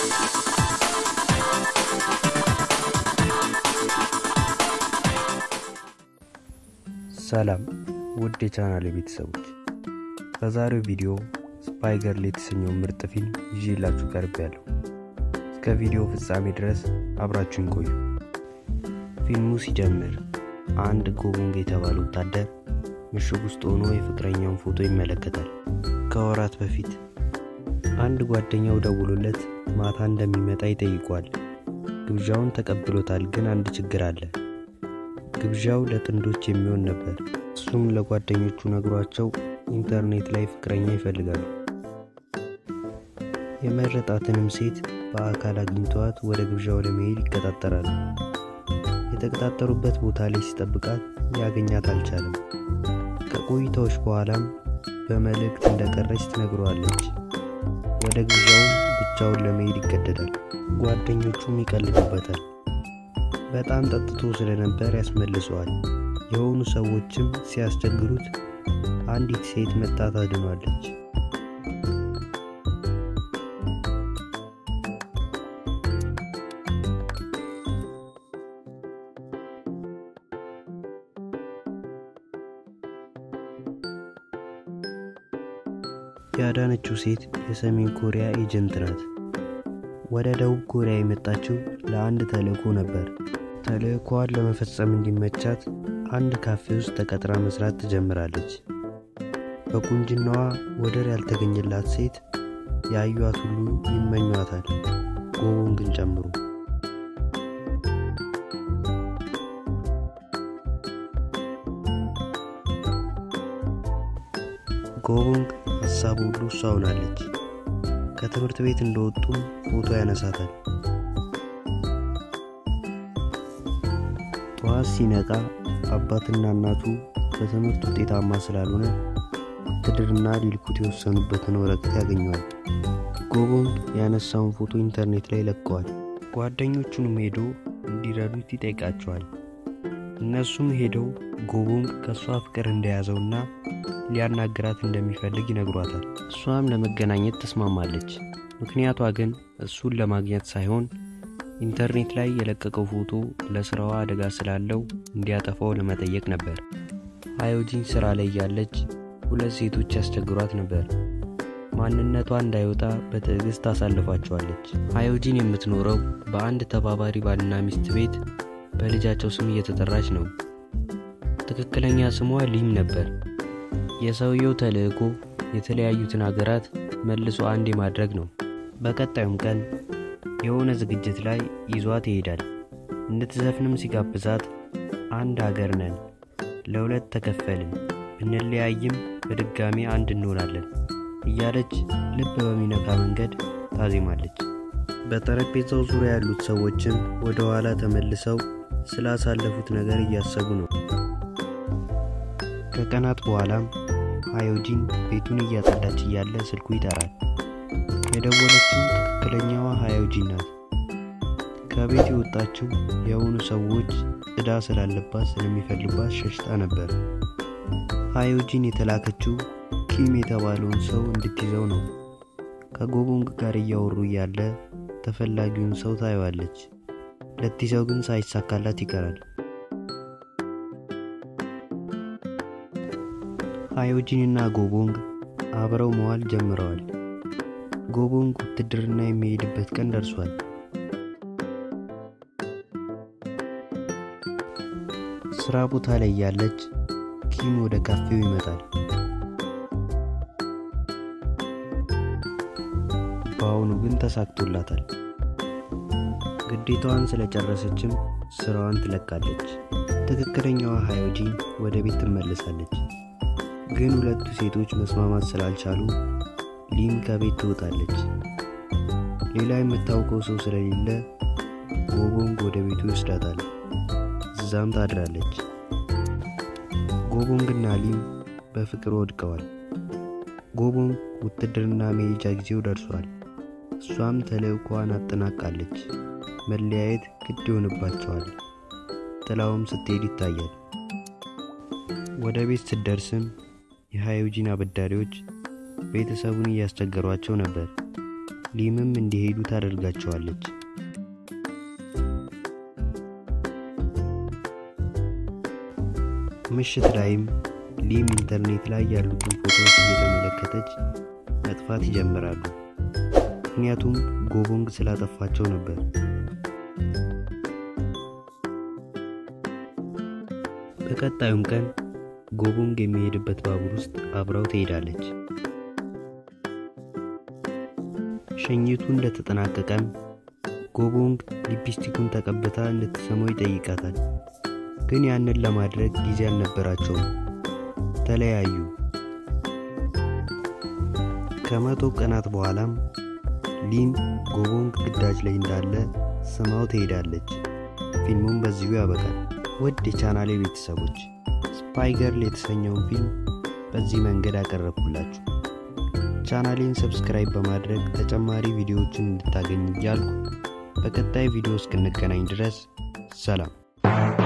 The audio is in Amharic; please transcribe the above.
ሰላም ውድ የቻናል ቤተሰቦች፣ በዛሬው ቪዲዮ ስፓይ ገርል የተሰኘው ምርጥ ፊልም ይዤላችሁ ቀርብ ያለሁ። እስከ ቪዲዮ ፍጻሜ ድረስ አብራችሁን ቆዩ። ፊልሙ ሲጀምር አንድ ጎቦንግ የተባለ ወታደር ምሽግ ውስጥ ሆኖ የፍቅረኛውን ፎቶ ይመለከታል። ከወራት በፊት አንድ ጓደኛው ደውሎለት ማታ እንደሚመጣ ይጠይቋል። ግብዣውን ተቀብሎታል፣ ግን አንድ ችግር አለ። ግብዣው ለጥንዶች የሚሆን ነበር። እሱም ለጓደኞቹ ነግሯቸው ኢንተርኔት ላይ ፍቅረኛ ይፈልጋሉ። የመረጣትንም ሴት በአካል አግኝተዋት ወደ ግብዣው ለመሄድ ይቀጣጠራሉ። የተቀጣጠሩበት ቦታ ላይ ሲጠብቃት ያገኛት አልቻለም። ከቆይታዎች በኋላም በመልእክት እንደቀረች ትነግረዋለች። ወደ ግብዣውም ብቻውን ለመሄድ ይገደዳል። ጓደኞቹም ይቀልዱበታል። በጣም ጠጥቶ ስለነበር ያስመልሰዋል። የሆኑ ሰዎችም ሲያስቸግሩት አንዲት ሴት መጣ ታድኗለች። ያዳነችው ሴት የሰሜን ኮሪያ ኤጀንት ናት። ወደ ደቡብ ኮሪያ የመጣችው ለአንድ ተልእኮ ነበር። ተልእኮዋን ለመፈጸም እንዲመቻት አንድ ካፌ ውስጥ ተቀጥራ መስራት ትጀምራለች። በቁንጅናዋ ወደር ያልተገኘላት ሴት ያዩት ሁሉ ይመኟታል፣ ጎቦንግን ጨምሮ። ጎቦንግ ሀሳቡ ሁሉ እሷ ሆናለች። ከትምህርት ቤት እንደወጡም ፎቶ ያነሳታል። ጠዋት ሲነቃ አባትና እናቱ በትምህርት ውጤታማ ስላልሆነ ውትድርና ሊልኩት የወሰኑበትን ወረቀት ያገኘዋል። ጎቦንግ ያነሳውን ፎቶ ኢንተርኔት ላይ ለቀዋል። ጓደኞቹንም ሄዶ እንዲረዱት ይጠይቃቸዋል። እነሱም ሄደው ጎቦንግ ከእሷ ፍቅር እንደያዘውና ሊያናግራት እንደሚፈልግ ይነግሯታል። እሷም ለመገናኘት ተስማማለች። ምክንያቷ ግን እሱን ለማግኘት ሳይሆን ኢንተርኔት ላይ የለቀቀው ፎቶ ለስራዋ አደጋ ስላለው እንዲያጠፋው ለመጠየቅ ነበር። ሃዮጂን ስራ ላይ ያለች ሁለት ሴቶች ያስቸግሯት ነበር። ማንነቷ እንዳይወጣ በትዕግስት ታሳልፋቸዋለች። ሃዮጂን የምትኖረው በአንድ ተባባሪ ባልና ሚስት ቤት በልጃቸው ስም እየተጠራች ነው። ትክክለኛ ስሟ ሊም ነበር። የሰውየው ተልእኮ የተለያዩትን ሀገራት መልሶ አንድ የማድረግ ነው። በቀጣዩም ቀን የሆነ ዝግጅት ላይ ይዟት ይሄዳል። እንድትዘፍንም ሲጋብዛት አንድ ሀገር ነን፣ ለሁለት ተከፈልን፣ ብንለያይም በድጋሚ አንድ እንሆናለን እያለች ልብ በሚነካ መንገድ ታዜማለች። በጠረጴዛው ዙሪያ ያሉት ሰዎችም ወደ ኋላ ተመልሰው ስላሳለፉት ነገር እያሰቡ ነው። ከቀናት በኋላም ሃዮጂን ቤቱን እያጸዳች እያለ ስልኩ ይጠራል። የደወለችው ትክክለኛዋ ሃዮጂን ናት። ከቤት የወጣችው የሆኑ ሰዎች ዕዳ ስላለባት ስለሚፈልጓት ሸሽታ ነበር። ሃዮጂን የተላከችው ኪም የተባለውን ሰው እንድትይዘው ነው። ከጎቦንግ ጋር እያወሩ እያለ ተፈላጊውን ሰው ታየዋለች። ልትይዘው ግን ሳይሳካላት ይቀራል። ሃዮጂንና ጎቦንግ አብረው መዋል ጀምረዋል። ጎቦንግ ውትድርና የሚሄድበት ቀን ደርሷል። ስራ ቦታ ላይ ያለች ኪም ወደ ካፌው ይመጣል። በአሁኑ ግን ተሳክቶላታል። ግዴታዋን ስለጨረሰችም ስራዋን ትለቃለች። ትክክለኛዋ ሃዮጂን ወደ ቤት ትመለሳለች። ግን ሁለቱ ሴቶች መስማማት ስላልቻሉ ሊም ከቤት ትወጣለች። ሌላ የምታውቀው ሰው ስለሌለ ጎቦንግ ወደ ቤቱ ይወስዳታል። እዛም ታድራለች። ጎቦንግና ሊም በፍቅር ወድቀዋል። ጎቦንግ ውትድርና መሄጃ ጊዜው ደርሷል። እሷም ተልእኳን አጠናቃለች። መለያየት ግድ ይሆንባቸዋል። ጥላውም ስትሄድ ይታያል። ወደ ቤት ስትደርስም የሃዮጂን አበዳሪዎች ቤተሰቡን እያስቸገሯቸው ነበር። ሊምም እንዲሄዱ ታደርጋቸዋለች። ምሽት ላይም ሊም ኢንተርኔት ላይ ያሉትን ፎቶዎች እየተመለከተች መጥፋት ይጀምራሉ። ምክንያቱም ጎቦንግ ስላጠፋቸው ነበር። በቀጣዩም ቀን ጎቦንግ የሚሄድበት ባቡር ውስጥ አብራው ትሄዳለች። ሸኝቱ እንደተጠናቀቀም ጎቦንግ ሊፕስቲኩን ተቀብታ እንድትሰማው ይጠይቃታል። ግን ያንን ለማድረግ ጊዜ አልነበራቸውም። ተለያዩ። ከመቶ ቀናት በኋላም ሊም ጎቦንግ ግዳጅ ላይ እንዳለ ስማው ትሄዳለች። ፊልሙም በዚሁ ያበቃል። ውድ የቻናሌ ቤተሰቦች ስፓይ ገርል የተሰኘውን ፊልም በዚህ መንገድ አቀረብኩላችሁ። ቻናሌን ሰብስክራይብ በማድረግ ተጨማሪ ቪዲዮዎችን እንድታገኝ እያልኩ በቀጣይ ቪዲዮ እስክንገናኝ ድረስ ሰላም።